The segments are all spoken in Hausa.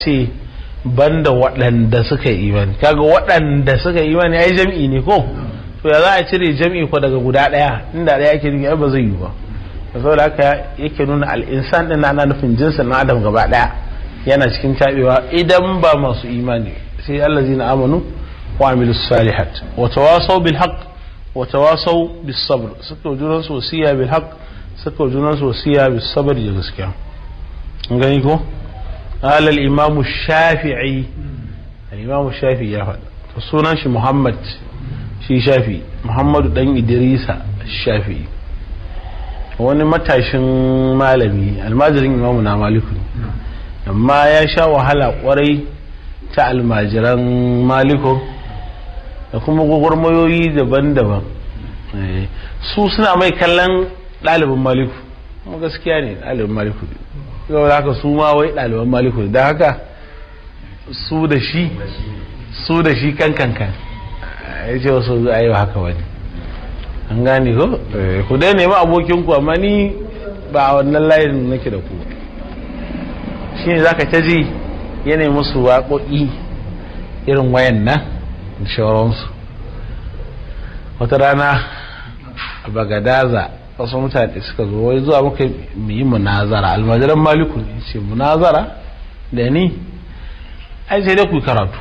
ce banda waɗanda suka yi imani kaga waɗanda suka yi imani ai jam'i ne ko to ya za a cire jam'i ko daga guda ɗaya inda ɗaya ake nufi ai ba zai yi ba saboda haka yake nuna al'insan din ana nufin jinsin na adam gaba ɗaya yana cikin tabewa idan ba masu imani sai allazina amanu wa amilus salihat wa tawasaw bil haqq wa tawasaw bis sabr suka junan su wasiya bil haqq suka junan su wasiya bis sabr da gaskiya an gani ko قال الإمام الشافعي الإمام الشافعي يا فد sunan shi Muhammad shi shafi Muhammadu dan Idrisa shafi wani matashin malami almajirin imamu na maliku amma ya sha wahala kwarai ta almajiran maliku da kuma gwagwarmayoyi daban-daban su suna mai kallon ɗalibin maliku kuma gaskiya ne ɗalibin maliku yau da haka su ma wai ɗaliban maliku da haka su da shi su da shi kan kankan ya ce wasu a yi haka wani an gane ko ku dai nemi abokinku amma ni ba a wannan layin nake da ku shi ne za ka ta ji yanayi musu waƙoƙi irin wayan nan da shawararsu wata rana a bagadaza wasu mutane suka zo wai zuwa muka yi munazara almajiran maliku ne ce munazara da ni ai sai dai ku yi karatu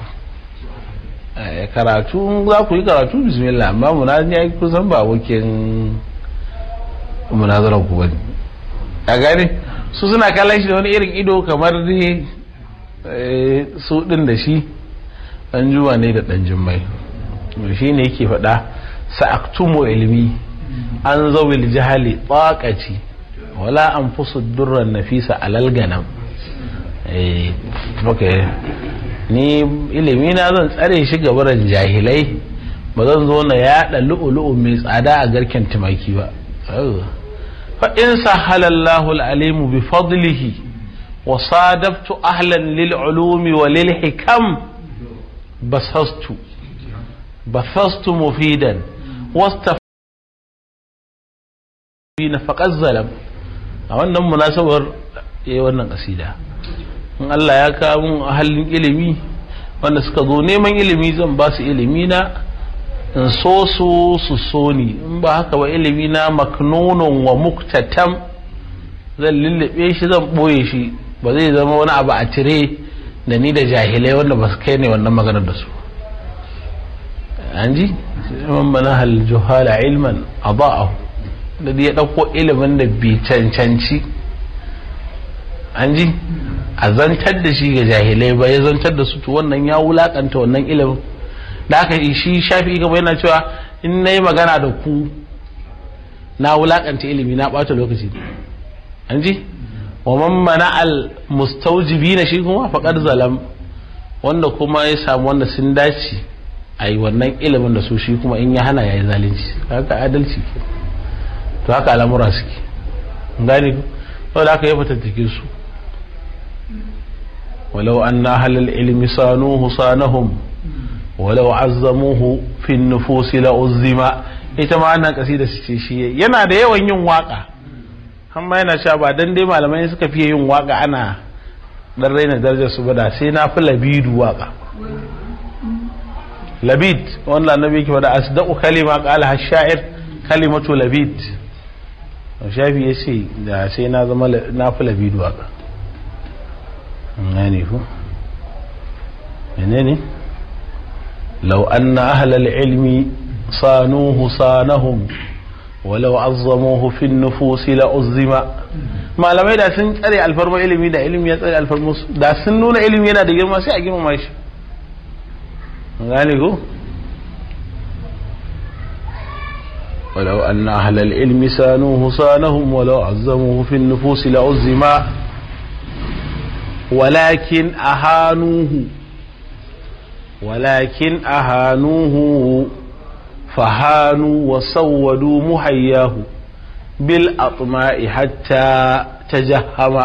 karatu za ku yi karatu bismillah amma munazara ya kusan ba abokin munazarar ku bane a gane su suna kallon shi da wani irin ido kamar dai su din da shi dan juma ne da dan jimmai shi ne yake faɗa sa'aktumu ilmi an zawil jahali tsakaci wala an fusu durran nafisa alal ganam eh okay ni ilimi na zan tsare shi gabaran jahilai ba zan zo na yaɗa lu'ulu'u mai tsada a garken tumaki ba fa in sahalallahu al'alimu bi fadlihi wa sadaftu ahlan lil ulumi wa lil hikam basastu basastu mufidan wasta na faƙar zalam a wannan munasabar ya yi wannan ƙasida in Allah ya kawo mun halin ilimi wanda suka zo neman ilimi zan ba su ilimi na in so su su so ni in ba haka ba ilimi na maknunun wa muktatam zan lullube shi zan ɓoye shi ba zai zama wani abu a tire da ni da jahilai wanda ba su kai ne wannan maganar da su an ji man bana hal juhala ilman adha'ahu da ya ɗauko ilimin da bi cancanci an ji a zantar da shi ga jahilai ba ya zantar da su to wannan ya wulakanta wannan ilimin da aka shi shafi gaba yana cewa in na yi magana da ku na wulakanta ilimi na ɓata lokaci an ji wa man mana al mustaujibi na shi kuma faƙar zalam wanda kuma ya samu wanda sun dace a yi wannan ilimin da su shi kuma in ya hana ya yi zalunci haka adalci ke to haka al'amura suke gani ko da aka yi fatattake su ولو أن أهل العلم صانوه صانهم ولو عظموه في النفوس لأزم ita ma wannan kasida ce shi yana da yawan yin waka amma yana cewa ba dan dai malamai suka fiye yin waka ana dan raina darajar su bada sai na fi labidu waka labid wanda annabi yake faɗa asdaqu kalima qala hashair kalimatu labid shafi yace da sai na zama na fi labidu waka يعني هو منين لو أن أهل العلم صانوه صانهم ولو عظموه في النفوس لأزم ما لما da sun tsare alfarma ilimi da ilimi ya tsare alfarma da sun nuna ilimi yana da girma sai a girmama shi gane ko ولو أن أهل العلم سانوه صانهم ولو عظموه في النفوس لعزم ولكن أهانوه ولكن أهانوه فهانوا وسودوا محياه بالأطماء حتى تجهم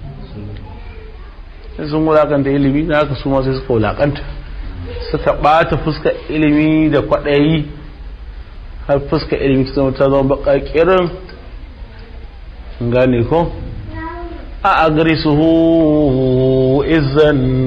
sun wulakanta ilimi na haka su ma sai suka wulakanta suka ɓata fuska ilimi da kwaɗayi har fuska ilimi ta zama ta zama baƙaƙirin gane ko a agrisuhu izan